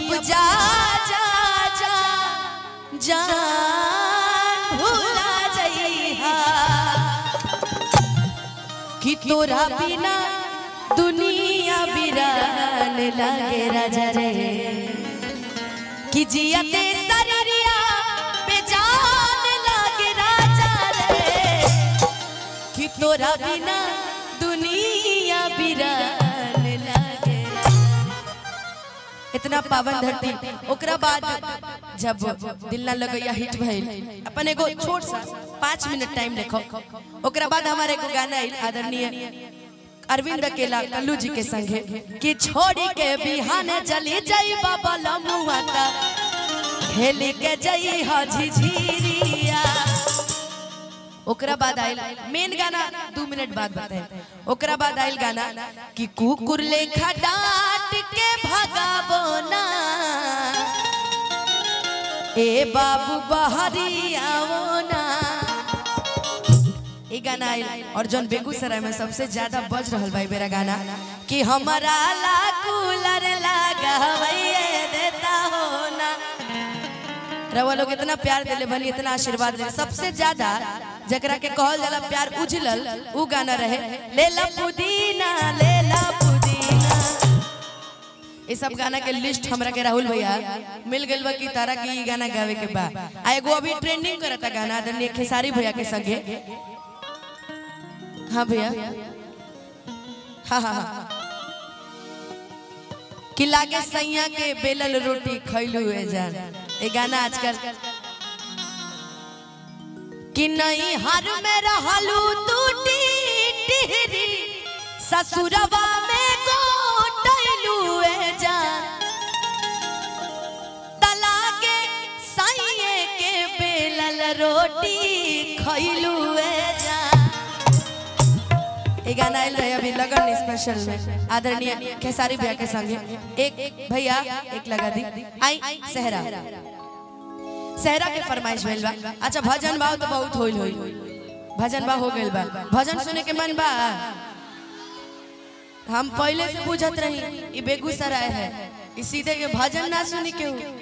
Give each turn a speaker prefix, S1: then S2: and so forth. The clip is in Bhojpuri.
S1: अब जा जा जा जान भूला जइहा कि तोरा बिना दुनिया बिरान लागे राजा रे कि जियते शरीरिया बेजान लागे राजा रे कि तोरा बिना दुनिया बिरान लागे इतना पावन धरती ओकरा बाद जब दिल ना लगैया हिट भइल अपन एगो छोट सा पाँच मिनट टाइम देखो ओकरा बाद हमारे एगो गाना आइल आदरणीय अरविंद अकेला कल्लू जी के संगे कि छोड़ी के बिहाने चली जाई बाबा लमुआ ता खेली के जई ह झिझिरिया ओकरा बाद आइल मेन गाना दू मिनट बाद बताए ओकरा बाद आइल गाना कि कुकुर लेखा डांट के भगाबो ना ए बाबू बहरी आओ ना ई गाना आइल और जौन बेगूसराय में सबसे ज्यादा बज रहल भाई मेरा गाना कि हमारा ला कूलर लागा भैया देता हो ना रवा लोग इतना प्यार दिले बनी इतना आशीर्वाद दिले सबसे ज्यादा जकरा के कहल जाला प्यार उजलल उ गाना रहे लेला पुदीना लेला पुदीना ये सब गाना के लिस्ट हमरा के राहुल भैया मिल गइल बा कि तारा के ई गाना गावे के बा आ एगो अभी ट्रेंडिंग करता गाना आदरणीय खेसारी भैया के संगे हाँ भैया हाँ हाँ हाँ कि लागे सैया के बेलल रोटी खैलू है जान ये गाना आजकल कि नहीं हर में रहलू तू टिहरी ससुरवा में गोटैलू है जान तलाके सैये के बेलल रोटी खैलू है जान ये गाना आयल रहे अभी लगन स्पेशल में आदरणीय खेसारी भैया के संगे एक भैया एक लगा दी आई सहरा सहरा के फरमाइश भइल बा अच्छा भजन भाव तो बहुत होइल होइल भजन भाव हो गइल बा भजन सुने के मन बा हम पहले से बुझत रही ई बेगूसराय है ई सीधे के भजन ना सुनी के